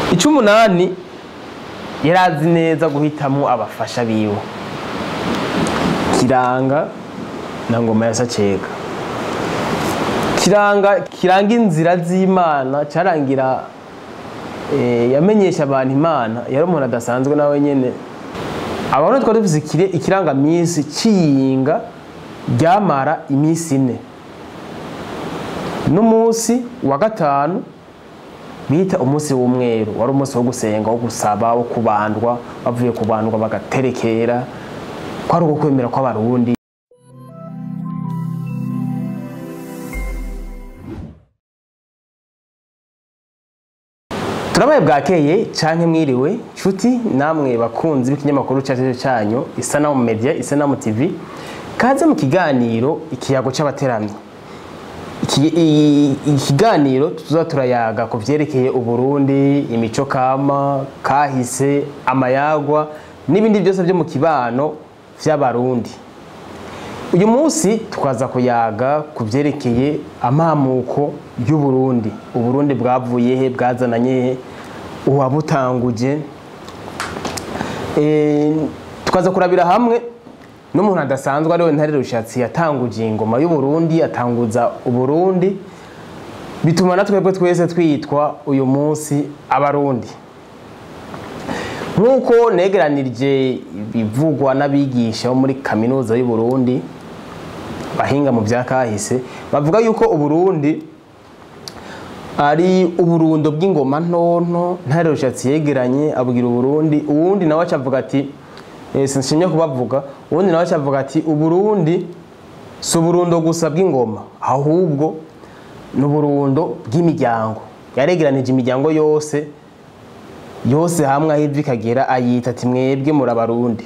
icumunani yari azi neza guhitamo abafasha biwe kiranga na ngoma ya sacega kiranga kiranga inzira z'imana cyarangira eh, yamenyesha abantu imana yari umuntu adasanzwe nawe nyene abantu twari dufise ikire- ikirangamisi c'iyinga ryamara iminsi ine n'umunsi wa gatanu bita umunsi w'umweru wari umunsi wo gusenga wo gusaba wo kubandwa bavuye kubandwa bagaterekera kwari uko kwemera kw'abarundi turabaye bwakeye canke mwiriwe nshuti namwe bakunzi b'ikinyamakuru cyacu cyanyu isanamu media isanamu tv kaze mu kiganiro ikiyago c'abateramyi Iki- i- ikiganiro tuza turayaga ku vyerekeye uburundi imico kama kahise amayagwa n'ibindi byose byo mu kibano vy'abarundi uyu munsi tukaza kuyaga ku vyerekeye amamuko y'uburundi uburundi bwavuye he bwazananye he uwabutanguje Eh, tukaza kurabira hamwe n'umuntu adasanzwe ariwe ntare rushatsi yatanguje ingoma y'uburundi atanguza uburundi bituma na twebwe twese twitwa uyu munsi abarundi nk'uko negeranirije ibivugwa n'abigisha bo muri kaminuza y'uburundi bahinga mu bya kahise bavuga yuko uburundi ari uburundo bw'ingoma ntonto ntare rushatsi yegeranye abwira uburundi uwundi nawe acavuga ati eh, sinshimye kubavuga uwundi nawe acavuga ati uburundi si uburundo gusa bw'ingoma ahubwo ni uburundo bw'imiryango yaregeranije imiryango yose yose hamwe aho ivi ikagera ayita ati mwebwe muri abarundi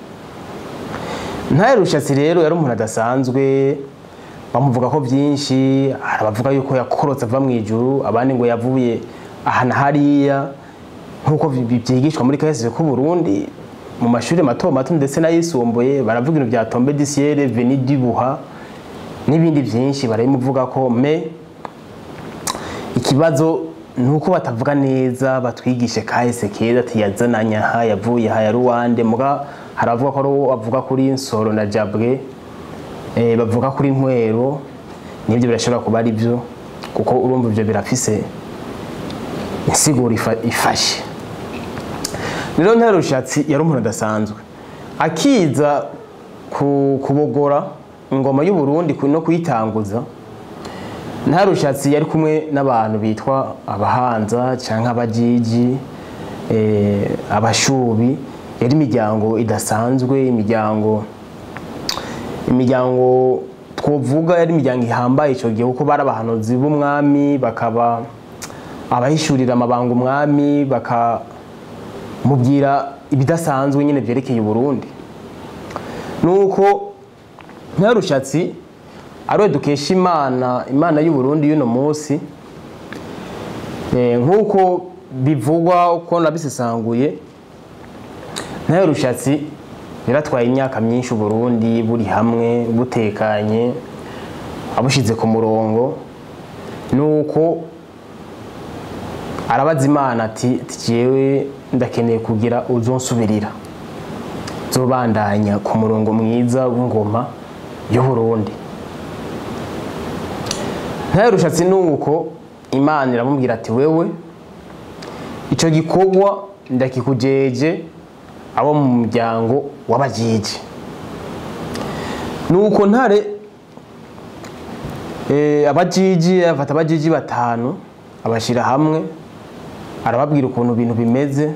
ntare rushatsi rero yari umuntu adasanzwe bamuvuga ko byinshi hari abavuga yuko yakorotse ava mu ijuru abandi ngo yavuye aha na hariya nk'uko bi- byigishwa muri kahise k'u Burundi mu mashuri mato mato ndetse n'ayisumbuye baravuga ibintu bya tombe disiere veni dibuha n'ibindi byinshi barabimuvuga ko me ikibazo ni uko batavuga neza batwigishe kahise keza ati yazananye aha yavuye aha ya ruwande muga hari abavuga ko ari uwo bavuga kuri nsoro na jabwe eh, bavuga kuri ntwero nibyo birashobora kuba ari byo kuko urumva ibyo birafise insiguro ifa- ifashe rero ntare rushatsi yari umuntu adasanzwe akiza ku- kubogora ingoma y'uburundi ku- no kuyitanguza nta rushatsi yari kumwe n'abantu bitwa abahanza cyangwa abajiji eh, abashubi yari imiryango idasanzwe imiryango imiryango twovuga yari imiryango ihambaye icyo gihe kuko bari abahanuzi b'umwami bakaba abahishurira amabanga umwami bakamubwira ibidasanzwe nyine byerekeye uburundi nuko ntarushatsi ariwe dukesha imana imana y'uburundi y'uno munsi Eh, nk'uko bivugwa uko nabisesanguye nayo rushatsi yaratwaye imyaka myinshi uburundi buri hamwe butekanye abushize ku murongo nuko arabaza imana ati jewe ndakeneye kugira uzonsubirira zobandanya ku murongo mwiza w'ingoma y'uburundi ntayo rushatsi nuko imana iramubwira ati wewe ico gikorwa ndakikujeje abo mu muryango w'abajiji nuko ntare eh, abajiji afata abajiji batanu abashira hamwe arababwira ukuntu ibintu bimeze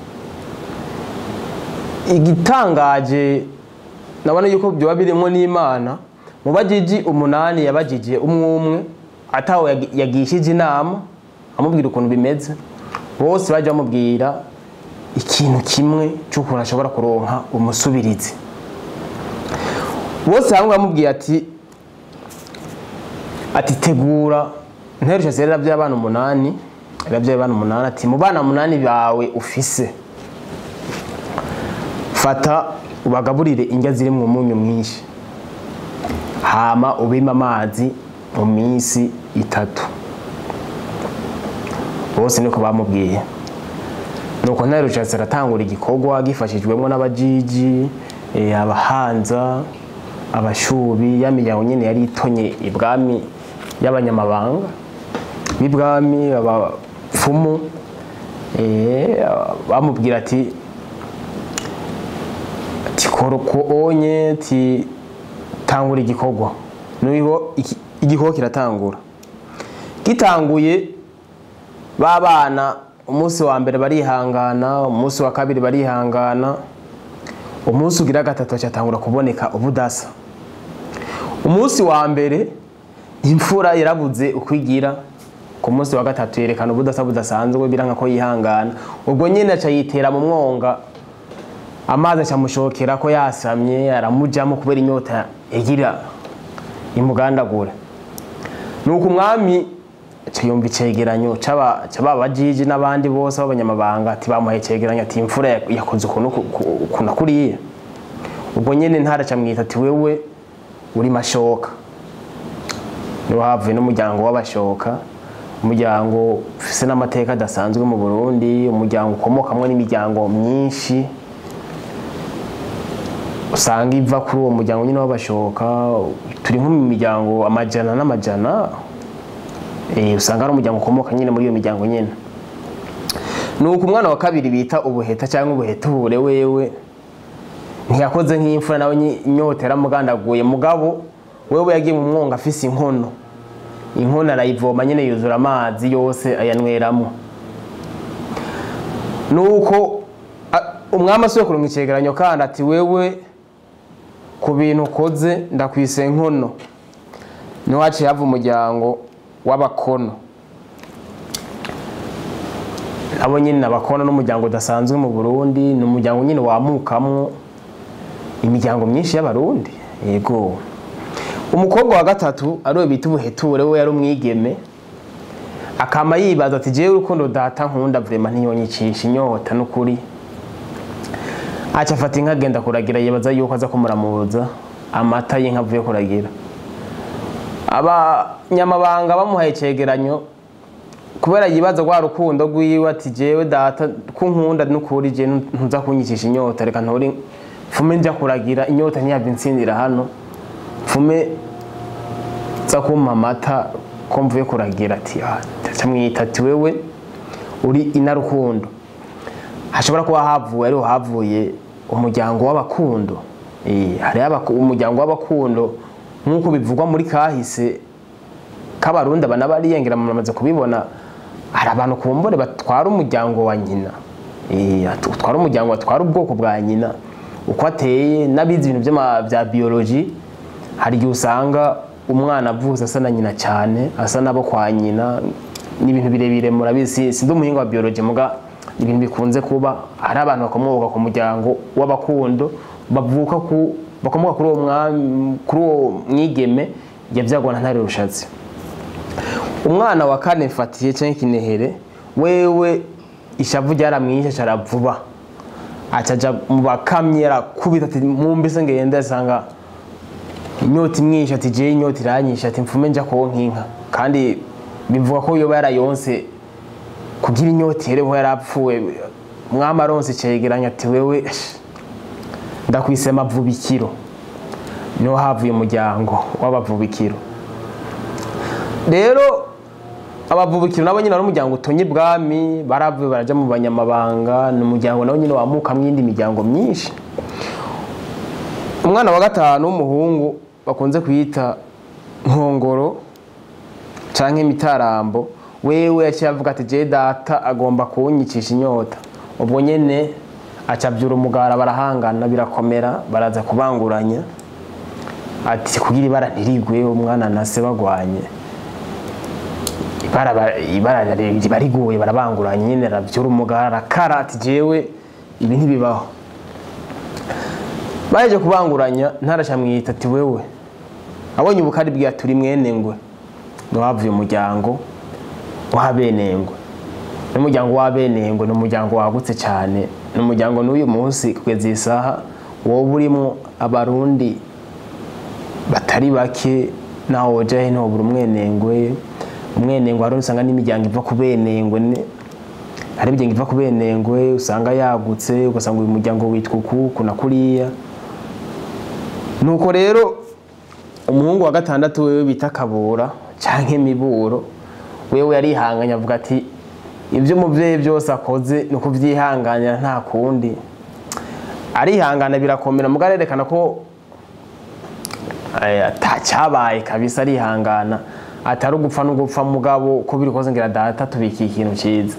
igitangaje nabona yuko byoba birimo n'imana mu bajiji umunani yabajije umwe umwe atawe yagi- yagishije inama amubwira ukuntu bimeze bose bajya bamubwira ikintu kimwe cy'ukuntu ashobora kuronka umusubirizi bose hamwe bamubwiye ati ati tegura nterusha rero by'abana umunani yarabyaye abana umunani ati mu bana umunani bawe ufise fata ubagaburire indya ziri mu munyu mwinshi hama ubime amazi mu minsi itatu bose niko bamubwiye nuko ntare rushatse aratangura igikorwa gifashijwemo n'abajiji eh, abahanza abashubi ya miryango nyene yari itonye ibwami y'abanyamabanga b'ibwami abapfumu eh, bamubwira ati ati kora uko onye ti tangura igikorwa niho iki- igikorwa kiratangura gitanguye ba bana umunsi wa mbere barihangana umunsi wa kabiri barihangana umunsi ugira gatatu cyatangura kuboneka ubudasa umunsi wa mbere imfura yarabuze ukwigira ku munsi wa gatatu yerekana ubudasa budasanzwe biranga ko yihangana ubwo nyine aca yitera mu mwonga amazi acamushokera ko yasamye aramujamo kubera inyota yagira imugandagura nuko umwami aca yumva icegeranyo c'aba c'aba bajiji n'abandi bose b'abanyamabanga ati bamuhaye icegeranyo ati imfura yak- yakoze ukuntu ku- ku- ukuntu kuriya ubwo nyene ntara aca mwita ati wewe uri mashoka niho havuye n'umuryango w'abashoka umuryango ufise n'amateka adasanzwe mu burundi umuryango ukomokamwo n'imiryango myinshi usanga iva kuri uwo muryango nyine w'abashoka turi nko mu miryango amajana n'amajana eh, usanga ari umuryango ukomoka nyine muri iyo miryango nyine nuko umwana wa kabiri bita ubuheta cyangwa ubuheture wewe ntiyakoze nk'imfura nawe nyi- inyota yaramugandaguye mugabo wewe yagiye mu mwonga afise inkono inkono arayivoma nyine yuzura amazi yose ayanweramo nuko a- umwami asuye kuronka icegeranyo kandi ati wewe ku bintu ukoze ndakwise nkono niho haciye hava umuryango w'abakono abo nyine ni abakono n'umuryango udasanzwe mu burundi ni umuryango nyine wamukamwo imiryango myinshi y'abarundi yego umukobwa wa gatatu ariwe bita ubuheture we yari umwigeme akama yibaza ati jewe urukundo data nkunda vrema ntiyonyicisha inyota n'ukuri aca afata inka agenda kuragira yibaza yuko aza kumuramuza amata y'inka avuye kuragira abanyamabanga bamuhaye icegeranyo kubera yibaza rwa rukundo rwiwe ati jewe data ko nkunda n'ukuri je ntuza kunyicisha inyota reka nturi mfume njya kuragira inyota ntiyava insindira hano mfume za kumpa amata ko mvuye kuragira ati "Ah, ndaca mwita ati wewe uri inarukundo hashobora kuba havuye ariho havuye umuryango w'abakundo Eh, hariho abaku- umuryango w'abakundo nk'uko bivugwa muri kahise k'abarundi abana bariyengera mumaze kubibona hari abantu kumbure batwara umuryango wa nyina Eh, at- utwara umuryango batwara ubwoko bwa nyina uko ateye n'abizi ibintu by'ama- bya biyoloji hari igihe usanga umwana avuze asa na nyina cyane asa n'abo kwa nyina ni ibintu birebire murabizi sindi umuhinga wa biyoloji muga ni ibintu bikunze kuba hari abantu bakomoka ku muryango w'abakundo bavuka ku bakomoka kuri uwo mwami kuri uwo mwigeme yabyagwa na ntare rushatsi umwana wa kane mfatiye cyangwa ikinehere wewe ishavu ryaramwishe cara vuba acaja mu bakamyi arakubita ati mumbese ngende asanga inyota imwishe ati jewe inyota iranyishe ati mfume nja konka inka kandi bivuga ko yoba yarayonse kugira inyota ihereho yarapfuye umwami aronse icegeranyo ati wewe esh, ndakwise mavubikiro niho havuye umuryango w'abavubikiro rero abavubukiro nabo nyine ari umuryango utonye ibwami baravuye baraja mu banyamabanga ni umuryango nawo nyine wamukamwo iyindi miryango myinshi umwana wa gatanu w'umuhungu bakunze kwita nkongoro canke imitarambo wewe yaciye avuga ati je data agomba kunyicisha inyota ubwo nyene acavyura umugara barahangana birakomera baraza kubanguranya ati kugira ibara ntirigwe umwana na se bagwanye ibara ba- ibara riba riguye barabanguranye nyine aravyura umugara arakara ati jewe ibi ntibibaho baheje kubanguranya ntaraca mwita ati wewe abonye ubukari bwiya turi mwene ngwe niwavuye umuryango w'abenengwe n'umuryango w'abenengwe ni umuryango wagutse cyane ni umuryango n'uyu munsi kugeza iyi saha wowe urimo abarundi batari bake naho woja hino buri umwenengwe umwenengwe hari usanga n'imiryango iva ku benengwe ne- hari imiryango iva ku benengwe usanga yagutse ugasanga uyu muryango witwa uku kuna kuriya nuko rero umuhungu wa gatandatu wewe bita kabura canke miburo wewe yarihanganye avuga ati ibyo umubyeyi byose akoze ni ukuvyihanganira nta kundi arihangana birakomera mugabo arerekana ko eh, atacyabaye kabisa arihangana atari ugupfa n'ugupfa mugabo ko biri koze ngira data tubikiye ikintu cyiza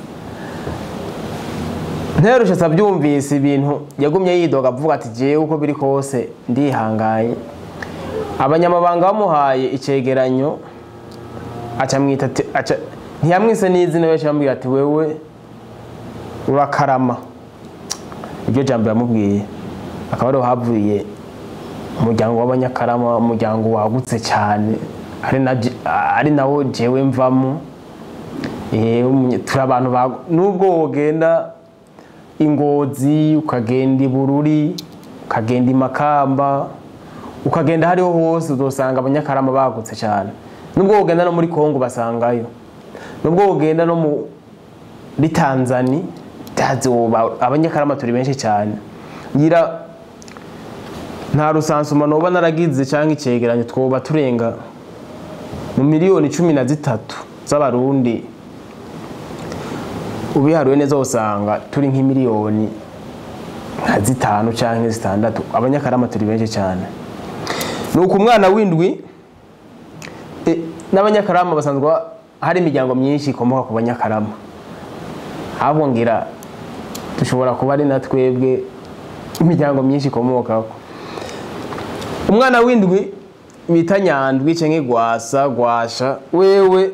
nterushe abyumvise ibintu yagumye yidoga avuga ati jewe uko biri kose ndihangaye abanyamabanga bamuhaye icegeranyo aca mwita ati aca ntiyamwise n'izina benshi bamubwira ati wewe urakarama iryo jambo yamubwiye akaba ariho havuye umuryango w'abanyakarama umuryango wagutse cyane ari na je- ari nawo jewe mvamo Eh, umunye- turi abantu ba- nubwo wogenda ingozi ukagenda ibururi ukagenda imakamba ukagenda hariho hose uzosanga abanyakarama bagutse cyane nubwo wogenda no muri kongo basangayo nubwo wogenda no muri tanzani ndazi woba- abanyakarama turi benshi cyane ngira nta rusansuma noba naragize cyangwa icegeranyo twoba turenga mu miliyoni cumi na zitatu z'abarundi ubiharuye neza usanga turi nk'imiliyoni nka zitanu cyangwa zitandatu abanyakarama turi benshi cyane ni uku umwana w'indwi e, n'abanyakarama basanzwe hari imiryango myinshi ikomoka ku banyakarama ahubwo ngira dushobora kuba ari na twebwe imiryango myinshi ikomokaho umwana w'indwi bita nyandwi cyangwa gwasa gwasha wewe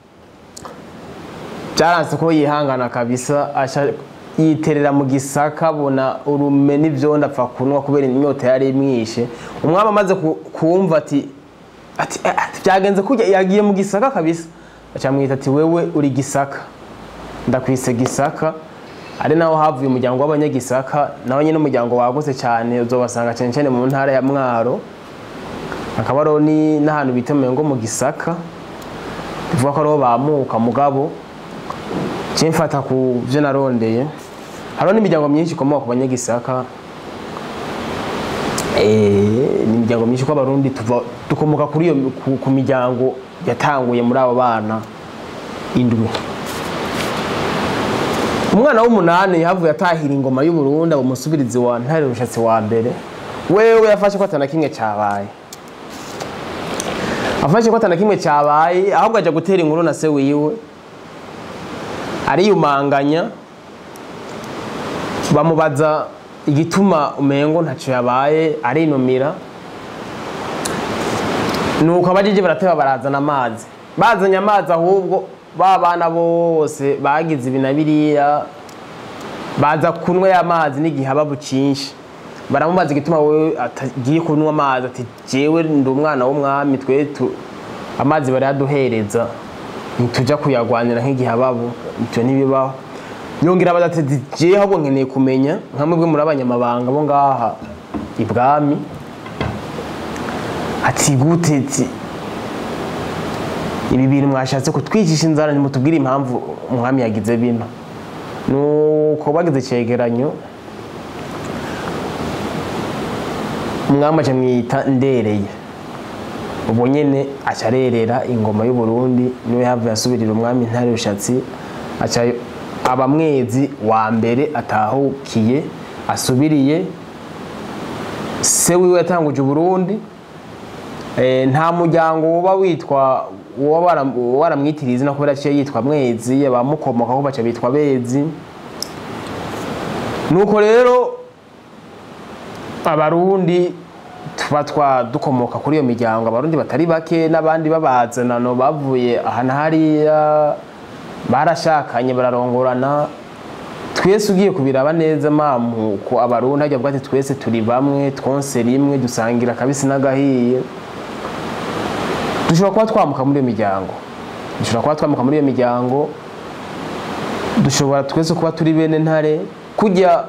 byaranze ko yihangana kabisa asha yiterera mu gisaka abona urume n'ibyondo apfa kunywa kubera inyota yari imwishe umwami amaze ku- kumva ati ati "Eh, ati, byagenze kujya yagiye mu gisaka kabisa acamwita ati wewe uri gisaka ndakwise gisaka ari naho havuye umuryango w'abanyagisaka nawe nyine umuryango wagutse cyane uzobasanga cyane cyane mu ntara ya mwaro hakaba hariho ni- n'ahantu bita ngo mu gisaka bivuga ko ariho bamuka mugabo kimfata ku byo narondeye hariho n'imiryango myinshi ikomoka ku banyagisaka Eh, ni imiryango myinshi ko abarundi tuva dukomoka kuri iyo ku, ku miryango yatanguye muri abo bana indwi umwana w'umunani yahavuye atahira ingoma y'uburundi aba umusubirizi wa ntare rushatsi wa mbere wewe yafashe ko atana kimwe cyabaye afashe ko atana kimwe cyabaye ahubwo ajya gutera inkuru na se wiwe ariyumanganya bamubaza igituma umengo ntacyo yabaye arinumira nuko abajije barateba barazana amazi bazanye amazi ahubwo ba bana bose bagize ibi na biriya baza kunywa ya mazi n'igihe aba bucinshi baramubaza igituma wowe atagiye kunywa amazi ati jewe ndi umwana w'umwami twe tu amazi barayaduhereza ntitujya kuyagwanira nk'igihe ababo ibyo ntibibaho yongera abaza ati jewe ahubwo nkeneye kumenya nka mwebwe muri abanyamabanga bo ngaha ibwami ati gute ati ibi bintu mwashatse kutwicisha inzara nimutubwire impamvu umwami yagize bino nuko bagize icyegeranyo umwami aca mwita ndereye ubwo nyene aca arerera ingoma y'u Burundi niwe havuye asubirira umwami ntare rushatsi aca aba mwezi wa mbere atahukiye asubiriye se wiwe yatanguje uburundi Eh, nta muryango woba witwa woba wara- waramwitiriye izina kubera aciye yitwa mwezi abamukomokaho baca bitwa bezi nuko rero abarundi tuba twa dukomoka kuri iyo miryango abarundi batari bake n'abandi babazanano bavuye aha na hariya barashakanye bararongorana twese ugiye kubiraba neza mamuko abarundi hajya bwati twese turi bamwe twonse rimwe dusangira akabisi n'agahiye dushobora kuba twamuka muri iyo miryango dushobora kuba twamuka muri iyo miryango dushobora twese kuba turi bene ntare kujya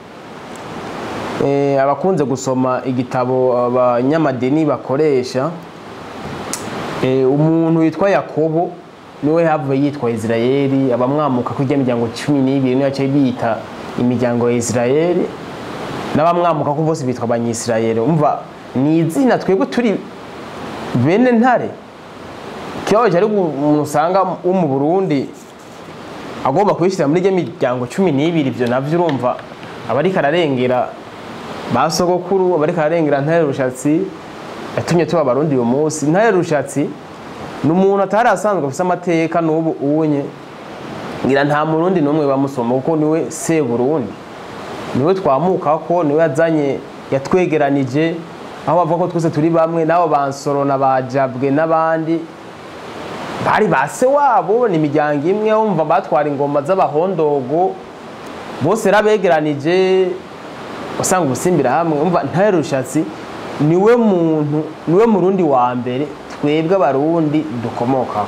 eh, abakunze gusoma igitabo abanyamadini bakoresha eh, umuntu witwa yakobo niwe havuye yitwa isirayeli abamwamuka kurya imiryango cumi n'ibiri niyo yaciye biyita imiryango ya isirayeli n'abamwamuka ko bose bitwa abanyisirayeli umva ni izina twebwe turi bene ntare kibabaje ari umuntu usanga wo mu burundi agomba kuyishyira muri iyo miryango cumi n'ibiri ibyo nabyo urumva aba ariko ararengera ba sogokuru aba ariko ararengera ntare rushatsi yatumye tuba abarundi uyu munsi ntare rushatsi ni umuntu atari asanzwe afite amateka n'ubu unye ngira nta murundi n'umwe bamusoma kuko niwe se burundi niwe twamuka ko niwe yazanye yatwegeranije aho bavuga ko twese turi bamwe n'abo bansoro na bajabwe n'abandi bari ba se wabo ni imiryango imwe wumva batwara ingoma z'abahondogo bose rabegeranije usanga ubusimbira hamwe umva ntare rushatsi niwe muntu niwe murundi wa mbere twebwe abarundi dukomokaho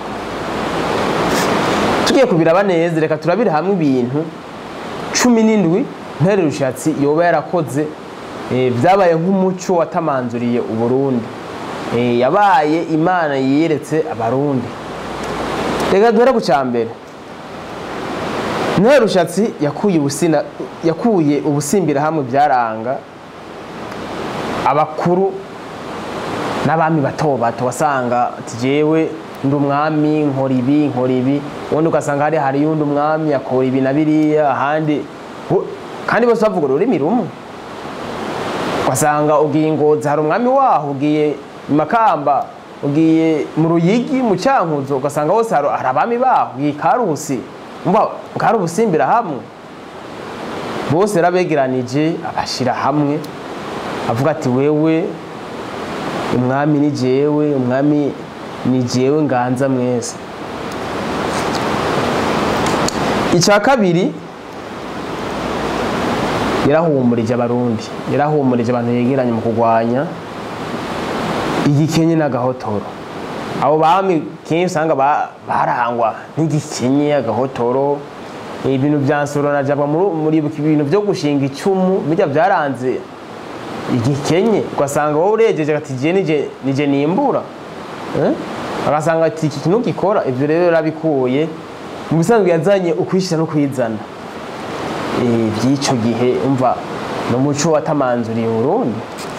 tugiye kubiraba neza reka turabire hamwe ibintu cumi n'indwi ntare rushatsi yoba yarakoze byabaye nk'umuco watamanzuriye uburundi yabaye imana yiyeretse abarundi reka duhere ku cya mbere ntare rushatsi yakuye ubusimbira hamwe byaranga abakuru n'abami bato bato wasanga jewe ndi umwami nkora ibi nkora ibi ubundi ugasanga hari hari yundi umwami akora ibi na biriya ahandi kandi bose bavuga ururimi rumwe ugasanga ugiye ingozi hari umwami waho ugiye makamba ugiye mu ruyigi mu cyankuzo ugasanga hose hari abami baho ugiye karusi karubusimbira hamwe bose rabegeranije abashyira hamwe avuga ati wewe umwami ni jewe umwami ni jewe nganza mwese icya kabiri yarahumurije abarundi yarahumurije abantu yegeranye mu kurwanya igikenye n'agahotoro abo bami kenshi usanga barangwa n'igikenye agahotoro ibintu bya nsoro na jabwa muri ibintu byo gushinga icumu bijya byaranze igikenye ugasanga wowe uregeje ati jye nije nimbura agasanga ati iki kintu gikora ibyo rero yarabikuye mu bisanzwe yazanye ukwishyira no kwizana by'icyo gihe umva ni umuco watamanzuriye Burundi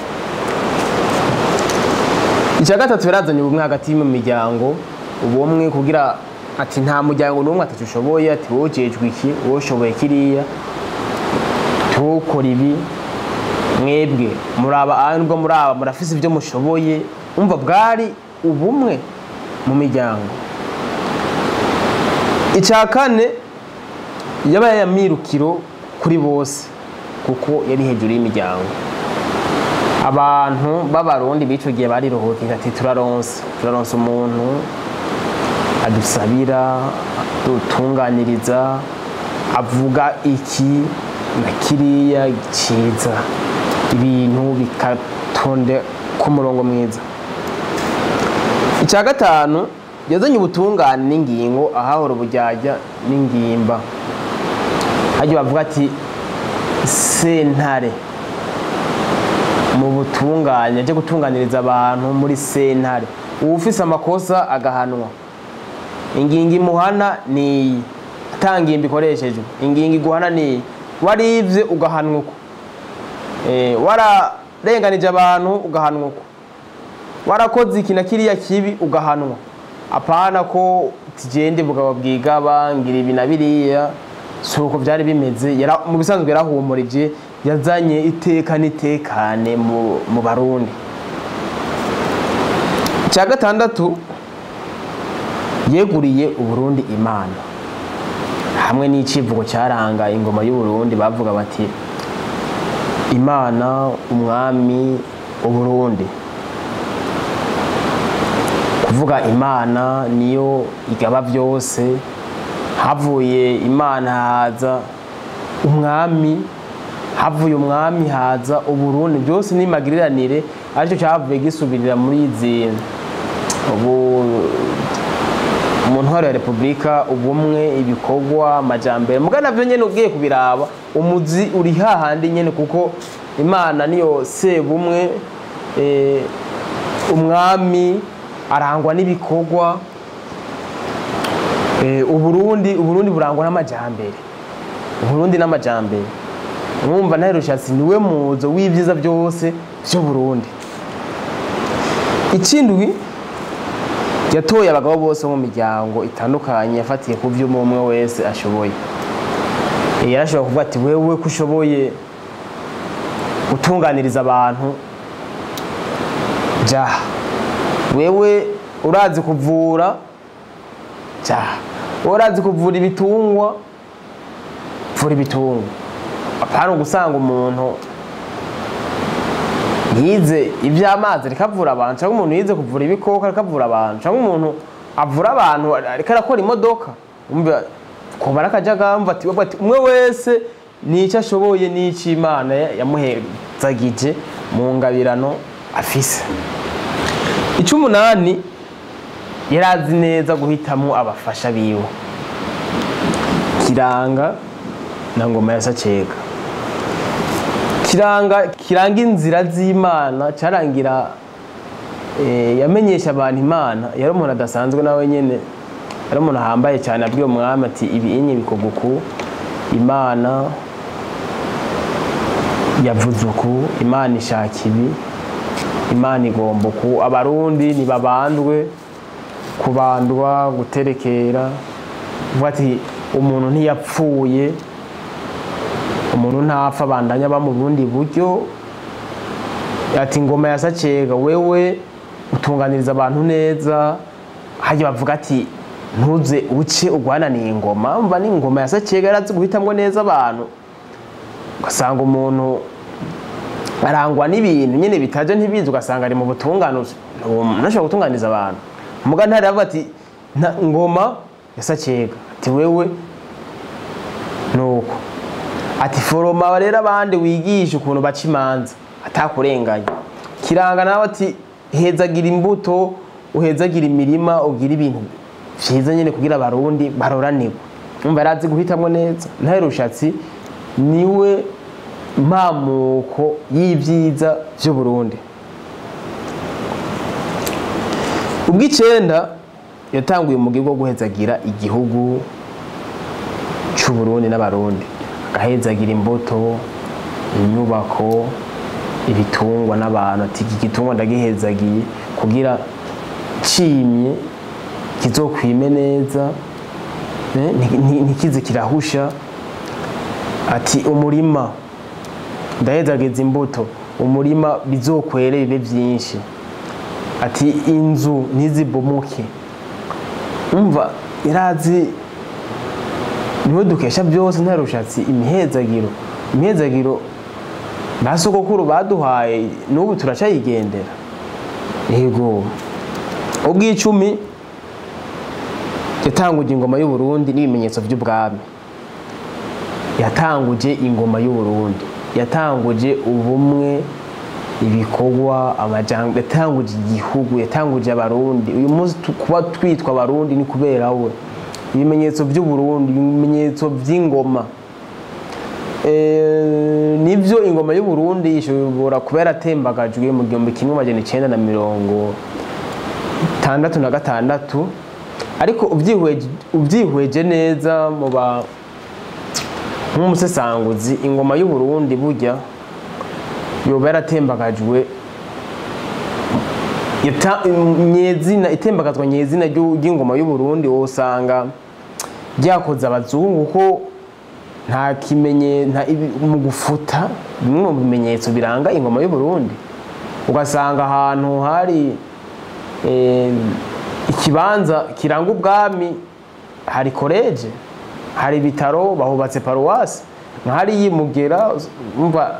icya gatatu yarazanye ubumwe hagati mu miryango ubumwe kugira ati nta muryango n'umwe atatu ushoboye ati wowe ujejwe iki wowe ushoboye kiriya tukora ibi mwebwe muraba nubwo muraba murafise ibyo mushoboye umva bwari ubumwe mu miryango icya kane yabaye yamirukiro kuri bose kuko yari hejuru y'imiryango abantu b'abarundi b'icyo gihe bariruhukije ati turaronse turaronse umuntu adusabira dutunganiriza avuga iki na kiriya cyiza ibintu bikatonde ku murongo mwiza icya gatanu yazanye ubutungane n'ingingo ahahora ubujyajya n'ingimba hajya bavuga ati sentare mu butungane ajya gutunganiriza abantu muri sentare uwufise amakosa agahanwa ingingo imuhana ni iyi atangimba ikoreshejwe ingingo iguhana ni iyi waribye ugahanwa uko wararenganije abantu ugahanwa uko warakoze iki na kiriya kibi ugahanwa apana ko tugende bugabo bwigaba ngira ibi na biriya si uko byari bimeze mu bisanzwe yarahumurije yazanye iteka n'itekane mu barundi icya gatandatu yeguriye uburundi imana hamwe n'icivugo cyaranga ingoma y'uburundi bavuga bati imana umwami uburundi kuvuga imana niyo igaba byose havuye imana haza umwami havuye umwami haza uburundi byose n'imagiriranire aricyo cyavuye gisubirira muri izi ubu mu ntwaro ya repubulika ubumwe ibikorwa amajyambere muga nabyo nyine ugiye kubiraba umuzi uri hahandi nyine kuko imana niyo sebumwe umwami arangwa n'ibikorwa Eh, uburundi uburundi burangwa n'amajambere uburundi n'amajambere mwumva ntare rushatsi niwe muzo w'ivyiza byose vy'uburundi ikindwi yatoye abagabo bose bo mu miryango itandukanye yafatiye ku vyo umwe wese ashoboye Eh, yarashobora kuvuga ati wewe ko ushoboye gutunganiriza abantu jaha wewe urazi kuvura jaha wowe urazi kuvura ibitungwa vura ibitungwa apana ugusanga umuntu yize iby'amazi ariko avura abantu cyangwa umuntu yize kuvura ibikoko ariko avura abantu cyangwa umuntu avura abantu ariko arakora imodoka umva kubara akajagamba mva ati ati umwe wese n'icyo ashoboye n'icyo imana yamuhezagije mu ngabirano afise icy'umunani yari azi neza guhitamo abafasha biwe kiranga na ngoma ya sacega kiranga kiranga inzira z'imana cyarangira eh, yamenyesha abantu imana yari umuntu adasanzwe nawe nyene yari umuntu ahambaye cyane abwiye umwami ati ibi inye bikorwa uku imana yavuze uku imana ishaka ibi imana igomba uku abarundi ntibabandwe kubandwa guterekera uvuga ati umuntu ntiyapfuye umuntu ntapfa abandanya aba mu bundi buryo ati ngoma ya sacega wewe utunganiriza abantu neza hajya bavuga ati ntuze uce ugwananiye ingoma mva ni ingoma ya sacega yarazi guhitamwo neza abantu ugasanga umuntu arangwa n'ibintu nyine bitaje ntibizi ugasanga ari mu butunganuzi ntashobora gutunganiza abantu muga ntari avuga ati "Nta- ngoma ya sacega ati wewe nuko ati foroma rero abandi wigisha ukuntu baca imanza atakurenganya kiranga nawe ati hezagira imbuto uhezagira imirima ugira ibintu vyiza nyene kugira abarundi baroranirwe umva yarazi guhitamwo neza ntahe rushatsi niwe mpamuko y'ivyiza vy'uburundi ubw'icenda yatanguye umugigo wo guhezagira igihugu c'uburundi n'abarundi agahezagira imbuto inyubako ibitungwa n'abantu ati iki gitungwa ndagihezagiye kugira cimye kizokwime neza eh, nti- nti- ntikize kirahusha ati umurima ndahezagiza imbuto umurima bizokwere bibe vyinshi ati inzu ntizibomoke umva yarazi niwe dukesha byose nta rushatsi imihezagiro imihezagiro ba sogokuru baduhaye n'ubu turacayigendera yego ubw'icumi yatanguje ingoma y'uburundi n'ibimenyetso by'ubwami yatanguje ingoma y'uburundi yatanguje ubumwe ibikorwa amajambo yatanguje igihugu yatanguje abarundi uyu munsi tu- kuba twitwa abarundi ni kubera we ibimenyetso by'uburundi ibimenyetso by'ingoma Eh, nivyo ingoma y'uburundi ishobora kuba yaratembagajwe mu gihumbi kimwe amajana icenda na mirongo tandatu na gatandatu ariko ubyihweje ubyihweje neza mu ba nk'umusesanguzi ingoma y'uburundi burya yoba yaratembagajwe yata- nyezina itembagazwa nyezina ry'u- ry'ingoma y'uburundi wosanga ryakoze abazungu ko nta kimenye nta ibi- mu gufuta bimwe mu bimenyetso biranga ingoma y'uburundi ugasanga ahantu hari eh, ikibanza kiranga ubwami hari koleje hari ibitaro bahubatse paruwasi nk'ahari yimugera umva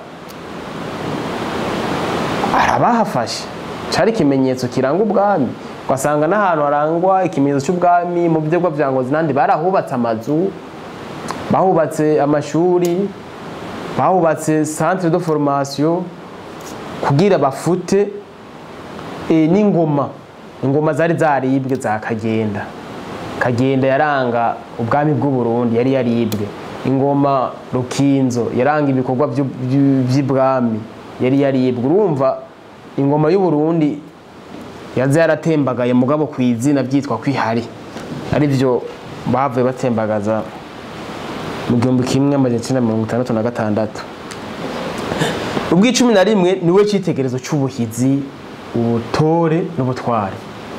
arabahafashe cari ikimenyetso kiranga ubwami ugasanga n'ahantu harangwa ikimenyetso cy'ubwami mu byegwa bya ngozi nandi barahubatse amazu bahubatse amashuri bahubatse centre de formation kugira bafute e, n'ingoma ingoma zari zaribwe za kagenda kagenda yaranga ubwami bw'uburundi yari yaribwe ingoma rukinzo yaranga ibikorwa by'u- by'u- by'ibwami yari yaribwe urumva ingoma y'uburundi yaza yaratembagaye mugabo ku izina byitwa kwihari arivyo bavuye batembagaza mu gihumbi kimwe amajana icyenda mirongo itandatu na gatandatu ubw'icumi na rimwe niwe cyitegerezo cy'ubuhizi ubutore n'ubutware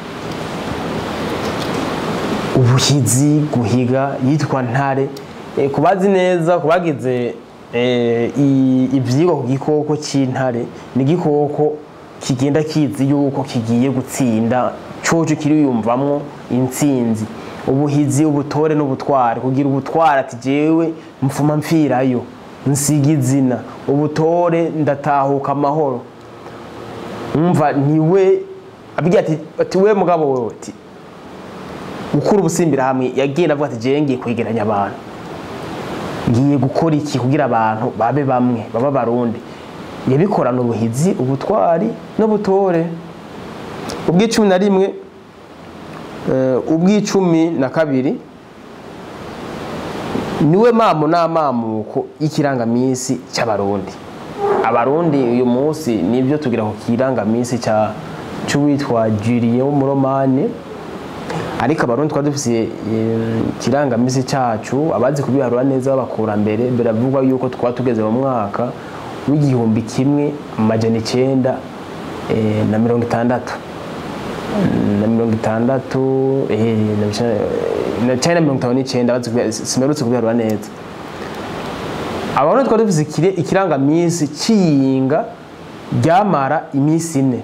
ubuhizi guhiga yitwa ntare Eh, ku bazi neza ku bagize eh, i- ivyigwa ku gikoko c'intare ni igikoko kigenda kizi yuko kigiye gutsinda coco kiriyumvamwo intsinzi ubuhizi ubutore n'ubutware kugira ubutware ati jewe mfuma mfirayo nsiga izina ubutore ndatahuka amahoro umva niwe abwira ati ati we mugabo wewe ati gukura ubusimbira hamwe yagiye avuga ati jewe ngiye kwegeranya abantu ngiye gukora iki kugira abantu babe bamwe baba barundi yabikorana ubuhizi ubutwari n'ubutore ubw'icumi na rimwe eh, ubw'icumi na kabiri niwe mamo n'amamuko y'ikirangamisi cy'abarundi abarundi uyu munsi nibyo tugira ku kirangamisi cya cy'uwitwa Julien w'umuromani ariko abarundi twari dufise eh, ikirangamisi cyacu abazi kubiharura neza b'abakurambere biravugwa yuko twaba tugeze mu mwaka w'igihumbi kimwe amajana icenda eh, na mirongo itandatu na mirongo itandatu eh, na bica- na cenda mirongo itanu n'icenda abazi kubi- simerutse kubiharura neza abarundi twari dufise ikire- ikirangamisi c'iyinga ryamara iminsi ine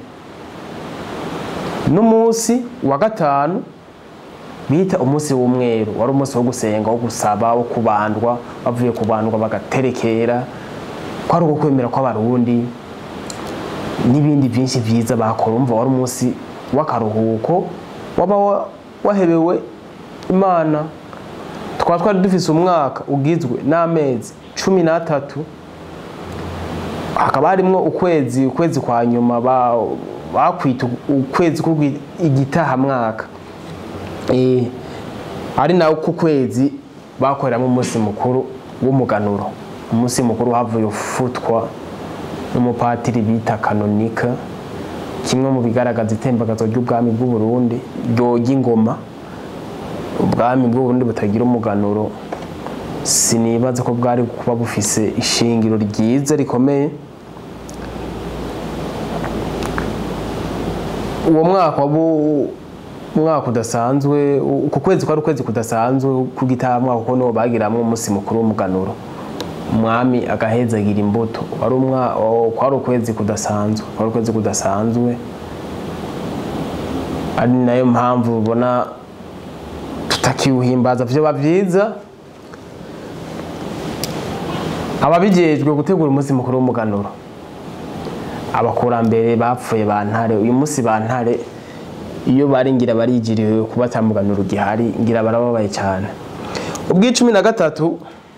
n'umunsi wa gatanu bita umunsi w'umweru wari umunsi wo gusenga wo gusaba wo kubandwa bavuye kubandwa bagaterekera kwari uko kwemera kw'abarundi n'ibindi byinshi byiza bakora umva wari umunsi w'akaruhuko waba wa- wahebewe imana twaba twari dufise umwaka ugizwe n'amezi cumi n'atatu hakaba harimwo ukwezi ukwezi kwa nyuma ba- bakwita ukwezi kw'igitahamwaka Eh, ari nawe ku kwezi bakoreramo umunsi mukuru w'umuganuro umunsi mukuru havuye ufutwa n'umupatiri bita kanonika kimwe mu bigaragaza itembagazo ry'ubwami bw'u Burundi ryoga ingoma ubwami bw'u Burundi butagira umuganuro sinibaza ko bwari kuba bufise ishingiro ryiza rikomeye uwo mwaka wabu umwaka udasanzwe uku kwezi kwari ukwezi kudasanzwe kugitahamwa kuko niwo bagiramwo umunsi mukuru w'umuganuro umwami agahezagira imbuto wari umwa o- kwari ukwezi kudasanzwe kwari ukwezi kudasanzwe ari nayo mpamvu ubona tutakiwuhimbaza vyoba vyiza ababijejwe gutegura umunsi mukuru w'umuganuro abakurambere bapfuye ba ntare uyu munsi ba ntare iyo bari ngira barijiriwe kuba atamuganuro gihari ngira barababaye cyane ubw'icumi na gatatu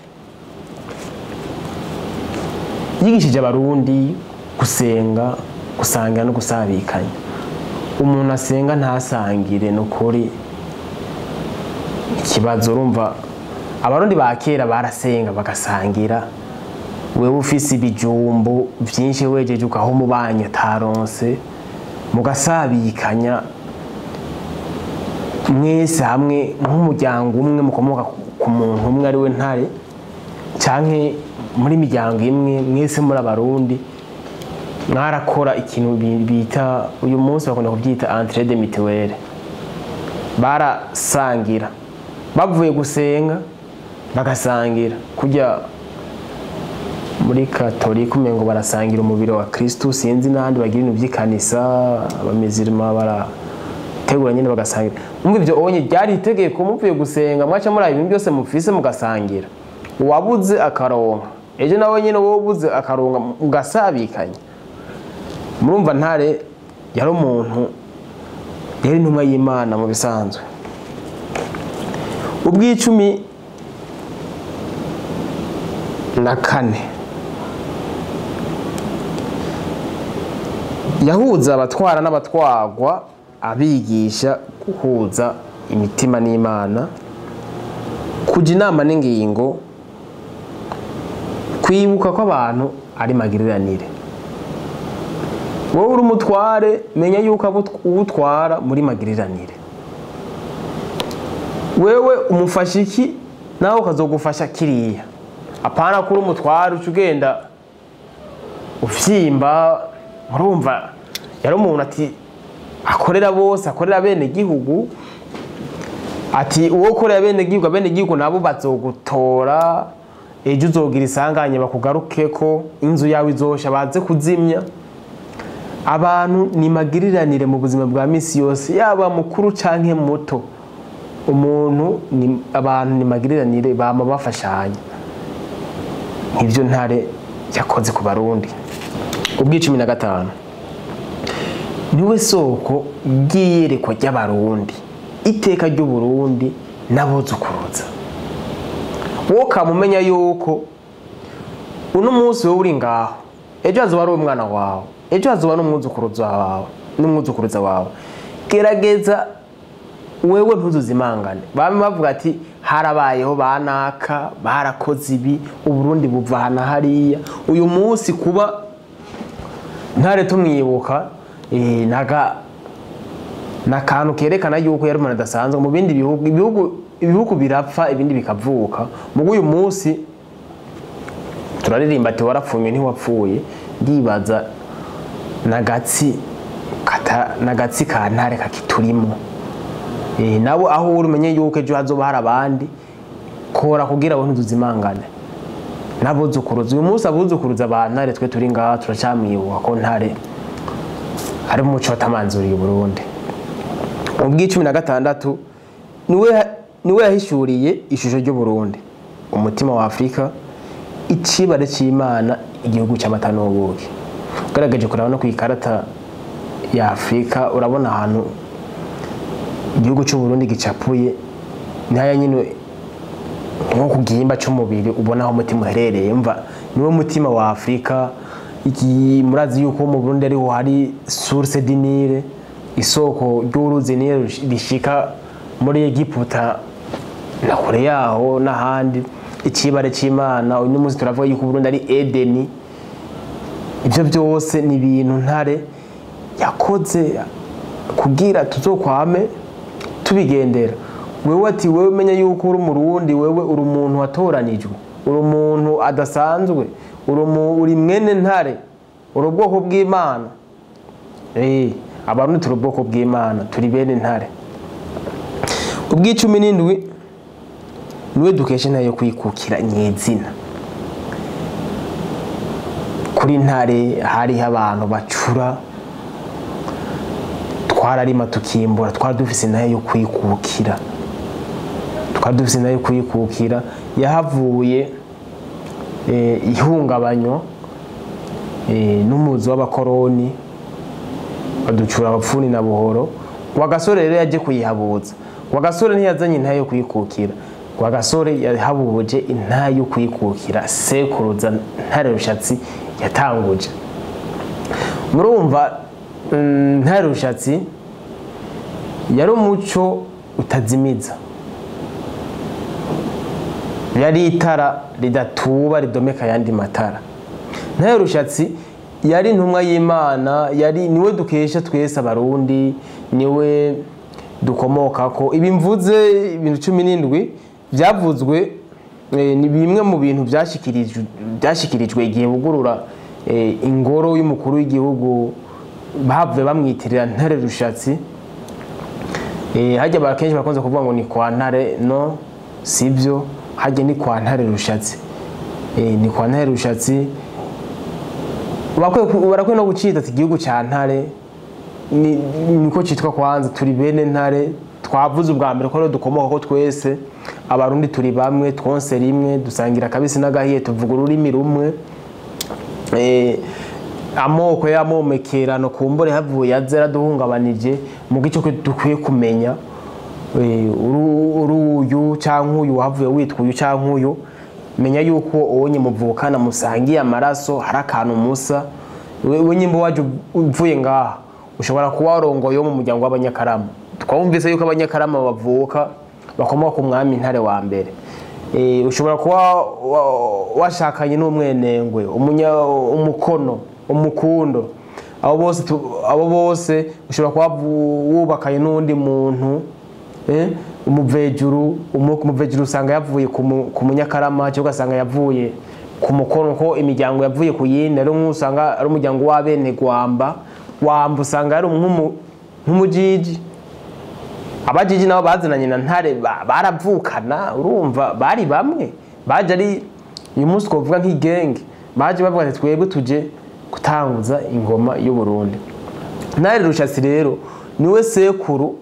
yigishije abarundi gusenga gusangira no gusabikanya umuntu asenga ntasangire ni ukuri ikibazo urumva abarundi ba kera barasenga bagasangira wewe ufise ibijumbu vyinshi wejeje ugaha umubanyi ataronse mugasabikanya mwese hamwe nk'umuryango umwe mukomoka ku muntu umwe ari we ntare canke muri miryango imwe mwese muri abarundi mwarakora ikintu bi- bita uyu munsi bakunda kubyita entrée de mutuelle barasangira bavuye gusenga bagasangira kujya muri katolika umengo barasangira umubiri wa kristu sinzi n'ahandi bagira ibintu by'ikanisa abamizirima barategura nyine bagasangira umva ivyo onye ryari itegeko muvuye gusenga mwaca muri ibintu byose mufise mugasangira uwabuze akaronka ejo nawe nyine wowe ubuze akaronka mugasabikanya murumva ntare yari umuntu yari intumwa y'imana mu bisanzwe ubw'icumi na kane yahuza abatwara n'abatwagwa abigisha guhuza imitima n'imana kujya inama n'ingingo kwibuka ko abantu ari magiriranire wowe uri umutware menya yuko abo uwutwara muri magiriranire wewe umufasha iki nawe ukazogufasha kiriya apana kuri umutware uca ugenda uvyimba murumva yari umuntu ati akorera bose akorera bene gihugu ati uwo ukorera bene gihugu abene gihugu nabo bazogutora ejo uzogira isanganye bakugarukeko inzu yawe izosha baze kuzimya abantu ni magiriranire mu buzima bwa misi yose yaba mukuru canke muto umuntu ni abantu ni magiriranire bama bafashanya nk'ivyo ntare yakoze ku barundi ubw'icumi na gatanu niwe soko ry'iyerekwa ry'abarundi iteka ry'uburundi n'abuzukuruza wowe ukamumenya yuko uno munsi wowe uri ngaho ejo hazoba ari umwana wawe ejo hazoba n'umwuzukuruza wawe n'umwuzukuruza wawe gerageza wewe ntuzuzimangane bamwe bavuga ati harabayeho banaka barakoze ibi uburundi buva hana hariya uyu munsi kuba ntare tumwibuka eh, naga nakantu kerekana yuko yari umuntu adasanzwe mu bindi bihugu ibihugu ibihugu birapfa ibindi bikavuka mugo uyu munsi turaririmba ati warapfuye ntiwapfuye ndibaza nagatsi kata nagatsi ka ntare kakiturimo eh nabo aho uri umenye yuko ejo hazoba hari abandi kora kugira ngo ntuzimangane nabuzukuruza uyu munsi abuzukuruza ba ntare twe turi ngaha turacamwibuka ko ntare ari umuco watamanzuriye Burundi ubw'icumi na gatandatu niwe niwe yahishuriye ishusho ry'uburundi umutima wa afurika icibare c'imana igihugu cy'amata n'ubuki ugaragaje kuraba no ku ikarata ya afurika urabona ahantu igihugu cy'uburundi gicapuye ntaya nyine nko ku gihimba cy'umubiri ubona aho umutima uherereye mva niwo mutima wa afurika iki murazi yuko mu burundi ariho hari source dinire isoko ry'uruzi nile rishika muri egiputa na kure yaho n'ahandi icibare c'imana uyu munsi turavuga yuko uburundi ari edeni ibyo byose ni ibintu ntare yakoze kugira tuzokwame tubigendera wewe ati wewe umenya yuko uri umurundi wewe uri umuntu watoranijwe uri umuntu adasanzwe uri umu- uri mwene ntare uri ubwoko bw'imana Eh, abarundi turi ubwoko bw'imana turi bene ntare ubw'icumi n'indwi niwe dukesha intare yo kwikukira nyezina kuri ntare hariho abantu bacura twararima tukimbura twari dufise intare yo kwikukira twari dufise intare yo kwikukira yahavuye eh, ihungabanywa eh, n'umuzi w'abakoroni baducura abapfuni na buhoro rwagasore rero yaje kuyihabuza rwagasore ntiyazanye intahe yo kwikukira rwagasore yahabuje intahe yo kwikukira sekuruza ntare rushatsi yatanguje murumva mm, ntare rushatsi yari umuco utazimiza yari itara ridatuba ridomeka ayandi matara ntare rushatsi yari intumwa y'imana yari niwe dukesha twese abarundi niwe dukomokako ibi mvuze ibintu cumi n'indwi byavuzwe eh, ni bimwe mu bintu byashyikirijwe byashyikirijwe igihe bugurura eh, ingoro y'umukuru w'igihugu bavuye bamwitirira ntare rushatsi Eh, hajya ba kenshi bakunze kuvuga ngo ni kwa ntare no sibyo hajya ni kwa ntare rushatsi Eh, ni kwa ntare rushatsi Bakwiye ku- barakwiye no gucita ati igihugu cya ntare ni- niko cyitwa kwanza turi bene ntare twavuze ubwa mbere ko rero dukomoka ko twese abarundi turi bamwe twonse rimwe dusangira akabisi n'agahiye tuvuga ururimi rumwe Eh, amoko y'amomekerano kumbure havuye azera duhungabanije mu gice ko dukwiye kumenya eh, uru- uruyu cyangwa uyu wahavuye witwa uyu cyangwa uyu menya yuko uwo muvukana musangiye amaraso hari akantu musa we nyimba waje uvuye ngaha ushobora kuba warongoye wo mu muryango w'abanyakarama twumvise yuko abanyakarama bavuka bakomoka ku mwami ntare wa mbere Eh, ushobora kuba wa- washakanye n'umwenengwe umunya- umukono umukundo abo bose tu- abo bose ushobora kuba vu- wubakanye n'undi muntu eh, umuvejuru umu- umuvejuru usanga yavuye ku mu- ku munyakarama cyangwa ugasanga yavuye ku mukono ko imiryango yavuye ku yindi ari nk'usanga ari umuryango w'abene gwamba wamba usanga ari nk'umu- nk'umujiji abajiji nabo bazananye na ntare ba- baravukana urumva bari bamwe baje ari uyu munsi twavuga nk'igenge baje bavuga ati twebwe tuje gutanguza ingoma y'u Burundi ntare rushatsi rero niwe sekuru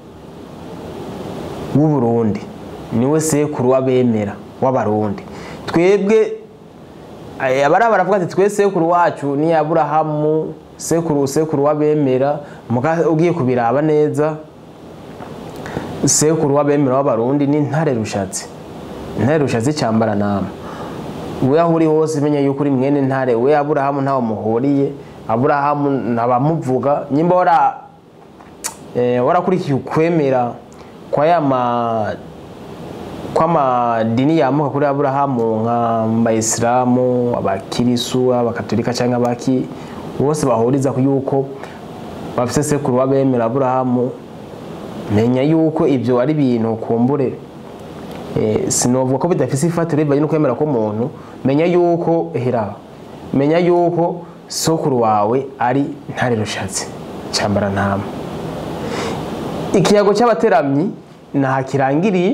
w'u Burundi niwe sekuru w'abemera w'abarundi twebwe eh, abari baravuga ati twe sekuru wacu ni Aburahamu sekuru sekuru w'abemera muga ugiye kubiraba neza sekuru w'abemera w'abarundi ni ntare rushatsi ntare rushatsi cyambara nama we aho uri hose menya yuko uri mwene ntare we aburahamu ntawe muhuriye aburahamu ntabamuvuga nyimba wara eh, warakurikiye ukwemera kwa ya ma kw'amadini yamuka kuri aburahamu nka bayisilamu abakirisu abakatolika cyangwa abaki bose bahuriza ku yuko bafite sekuru w'abemera aburahamu menya yuko ibyo ari ibintu kumbure eh, sinovuga ko bidafise ifatiro bivanye no kwemera k'umuntu menya yuko hera menya yuko sokuru wawe ari ntare rushatsi cyambara ntama ikiyago cy'abateramyi ntaha kirangiriye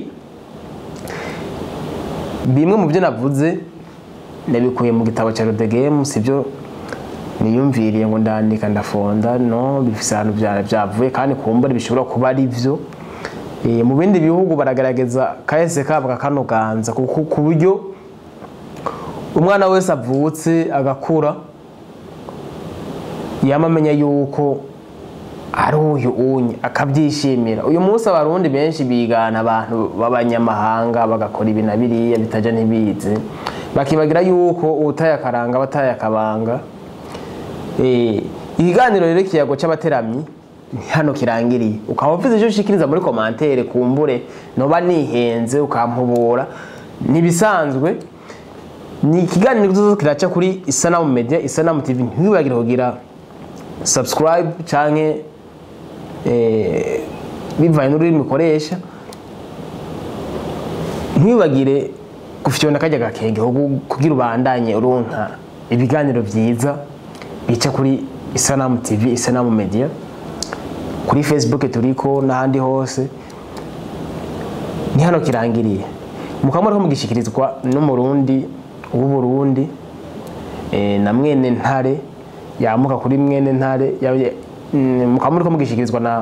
bimwe mu byo navuze nabikuye mu gitabo cya rodegemu sibyo niyumviriye ngo ndandika ndafonda no bifise ahantu bya- byavuye kandi kumbura bishobora kuba ari byo Eh, mu bindi bihugu baragaragaza kahise kabo kakanoganza kuko ku buryo umwana wese avutse agakura yama amenya yuko ari uyu unye akabyishimira uyu munsi abarundi benshi bigana abantu b'abanyamahanga bagakora ibi na biriya bitajya ntibizi bakibagira yuko ubutaye akaranga abataye akabanga Eh, ikiganiro rero ikiyago cy'abateramyi ni hano kirangiriye ukaba ufite icyo ushikiriza muri komantere kumbure noba nihenze ukampubura ntibisanzwe ni ikiganiro kizoza kiraca kuri isanamu media isanamu tv ntiwibagire kugira subscribe canke eh, bivanye n'ururimi ukoresha ntiwibagire gufyonda kajya gakenge kugu- kugira ubandanye uronka ibiganiro byiza bica kuri isanamu tv isanamu media kuri facebook turiko n'ahandi hose ni hano kirangiriye mukaba muriko mugishikirizwa n'umurundi w'uburundi eh, na mwene ntare yamuka kuri mwene ntare ya- mm, mukaba muriko mugishikirizwa na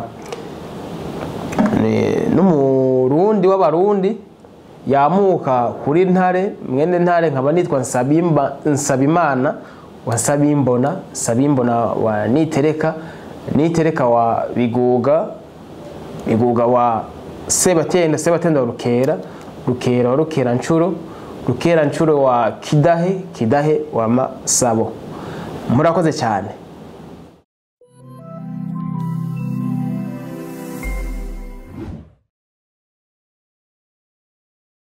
ni- n'umurundi w'abarundi yamuka kuri ntare mwene ntare nkaba nitwa Nsabimba- nsabimana wa sabimbona sabimbona wa nitereka nitereka wa biguga biguga wa sebatenda sebatenda wa rukera rukera wa rukera nshuro rukera nshuro wa kidahe kidahe wa masabo murakoze cyane